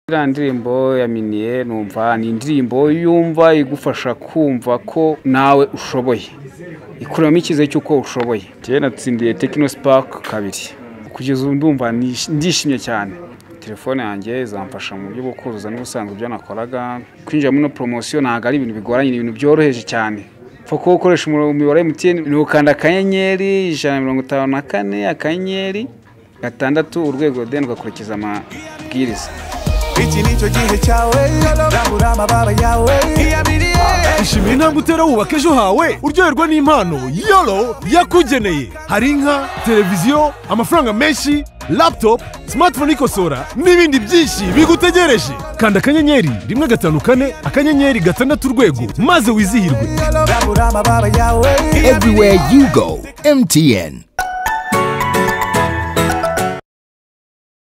Iriya ndirimbo ya Minier numva ni indirimbo yumva igufasha kumva ko nawe ushoboye ikuramo icyizere cy'uko ushoboye njyewe natsindiye Techno Spark kabiri kugeza ubu ndumva nish- ndishimye cyane telefone yanjye izamfasha mu buryo bwo kuzuza n'ubusanzwe ibyo nakoraga kwinjira muri ino poromosiyo ntabwo ari ibintu bigoranye ni ibintu byoroheje cyane upfa kuba ukoresha umurongo- umubare wa MTN ni ukanda akanyenyeri ijana na mirongo itanu na kane akanyenyeri gatandatu urwego deni ugakurikiza amabwiriza iki ni cyo gihe cyawe rambura amababa yawe ishimira intambwe utera wubaka ejo hawe uryoherwa n'impano yoro yakugeneye hari inka televiziyo amafaranga menshi laputopu simatifone ikosora n'ibindi byinshi bigutegereje kanda akanyenyeri rimwe gatanu kane akanyenyeri gatandatu urwego maze wizihirwe rambura amababa yawe Everywhere you go, MTN.